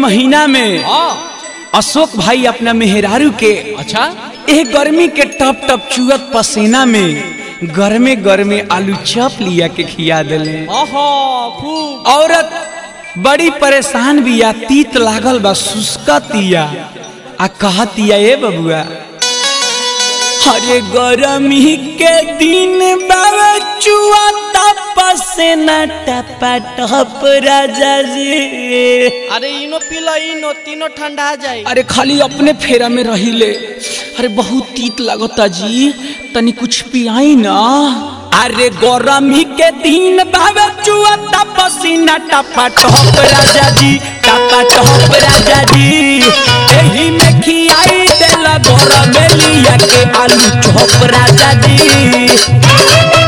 महीना में हाँ अशोक भाई अपना मेहरारू के अच्छा एक गर्मी के टप टप चुअत पसीना में गर्मे गर्मे आलू चप लिया के खिया दिले ओहो खूब औरत बड़ी परेशान बिया तीत लागल बा सुस्कतिया आ कहतिया ए बबुआ अरे गरमी के दिन बाबा चुआ पसीना टपा टप राजा जी अरे इनो पीलो इनो तीनो ठंडा जाई अरे खाली अपने फेरा में रहिले अरे बहुत तीत लगता जी तनी कुछ पियाई ना अरे गरमी के दिन बाबे चुआ पसीना टपा टप राजा जी टपा टप राजा जी एही में खियाई देला गरम लिया के आलू चॉप राजा जी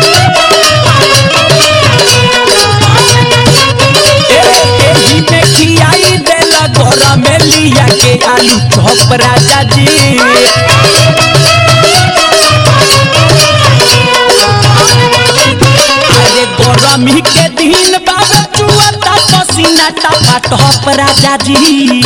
एही में खियाई देला गरम लिया के आलू चॉप राजा जी अरे गरमी के दिन बाबा चुआ पसीना टपा टप राजा जी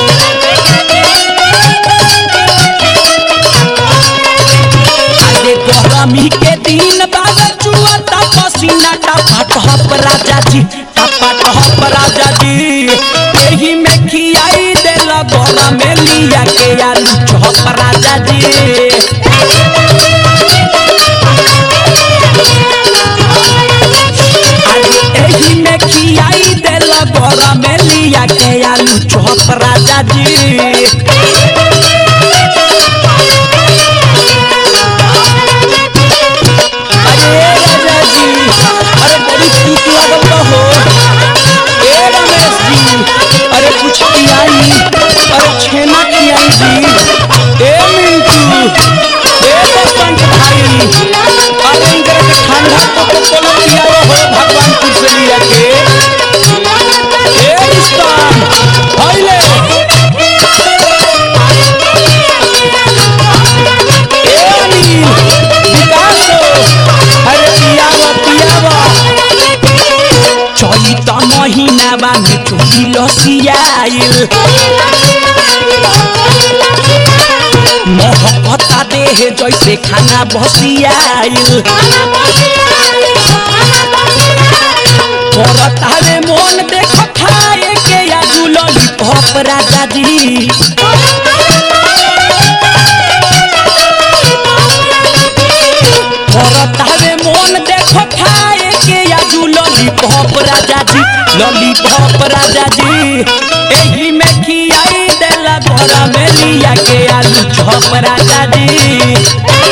अरे गरमी के दिन बाबा चुआ पसीना टपा टप राजा जी टपा टप राजा जी एही में खियाई देला गरम लिया के आलू चॉप राजा जी अरे एही में खियाई देला गरम लिया के आलू चॉप राजा जी अरे राजा जी अरे बड़ी तीत लागल बा हो ए रमेश जी अरे कुछ पियाई अरे छेना खियाई जी ए मिंटू ए बसंत भाई अरे इनकर के ठंडा तो तो कोलो पियाओ हो भगवानपुर से लिया के ए रिश्तान हाइले ए अनिल विकास अरे पियावा पियावा चैत महीना बा में चोरी लसियाइल महकता देह जैसे खाना बसियाइल करता रे मन देख खाए के आजू लॉलीपॉप राजा जी करता रे मन देख खाए के आजू लॉलीपॉप राजा जी लॉलीपॉप राजा जी एही में खियाई देला घर में लिया के आलू चॉप राजा जी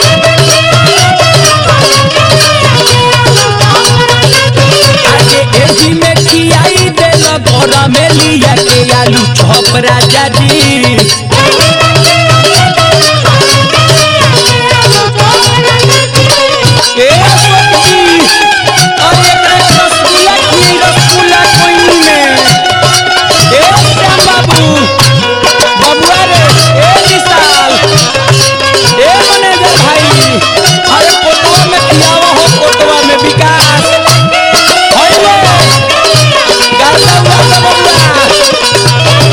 आगे एही में खियाई देला घर में लिया के आलू चॉप राजा जी ए अशोक जी अरे एकरा के रसगुल्ला खियाई रसगुल्ला कोई में ए श्याम बाबू बबुआ रे ए विशाल ए मैनेजर भाई अरे कोटवा में खियावा हो कोटवा में विकास होइले गाता हुआ तो बबुआ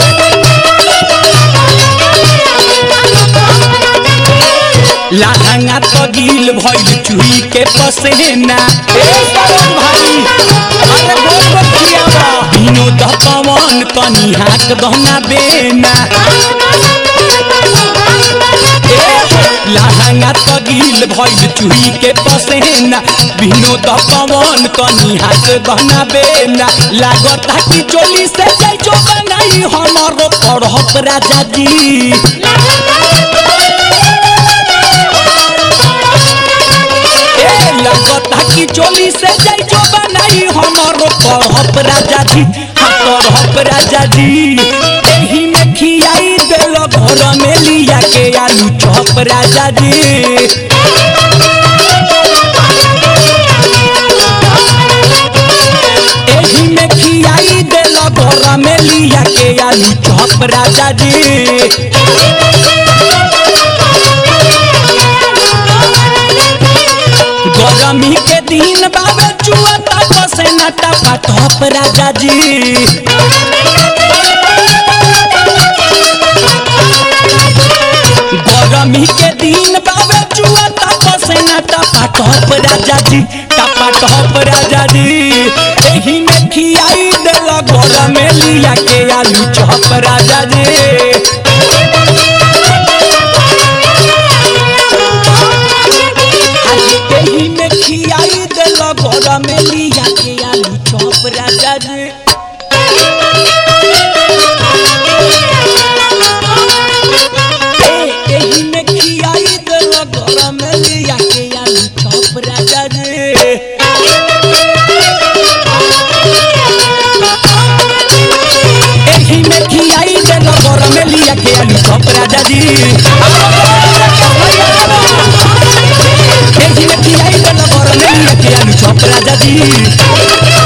लहंगा तो गिल भइल चुही के पसेना ए सरोज भाई अरे गोल गोल खियावा विनोद पवन कनी हाक दहना बेना ए लहंगा तो गिल भइल चुही के पसेना विनोद पवन कनी हाक दहना बेना लागता कि चोली से जाई जो बनाई हमारो पढ़प राजा जी ए लगता कि चोली से जाई जो बनाई हमारो पढ़प राजा जी हाँ पढ़प राजा जी एही में खियाई देल घर में लिया के आलू चॉप राजा जी एही में खियाई देल घर में लिया के आलू चॉप राजा जी गरमी के दिन बाबे चुआ तप से नटा टप राजा जी राजा जी टपा टप राजा जी एही में खियाई देल घर में लिया के आलू चप राजा जी आज एही में खियाई देल घर में लिया के आलू चप राजा जी ए, एही में खियाई देल घर में लिया के आलू चप राजा जी एही में खियाई देल घर में लिया के आलू चप राजा जी एही में खियाई देल घर में लिया के आलू चप राजा जी